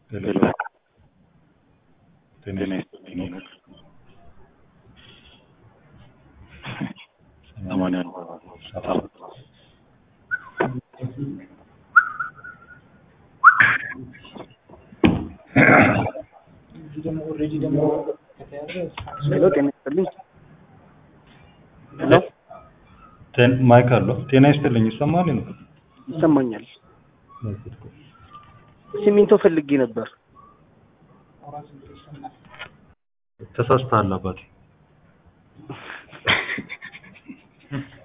ሄሎ ጤና ይስጥልኝ ሰማንያ ሰባት ሄሎ ጤና ይስጥልኝ። ሄሎ ቴን- ማይክ አለው። ጤና ይስጥልኝ ይሰማል ነው? ይሰማኛል። ሲሚንቶ ፈልጌ ነበር። ተሳስተሃል አባቴ።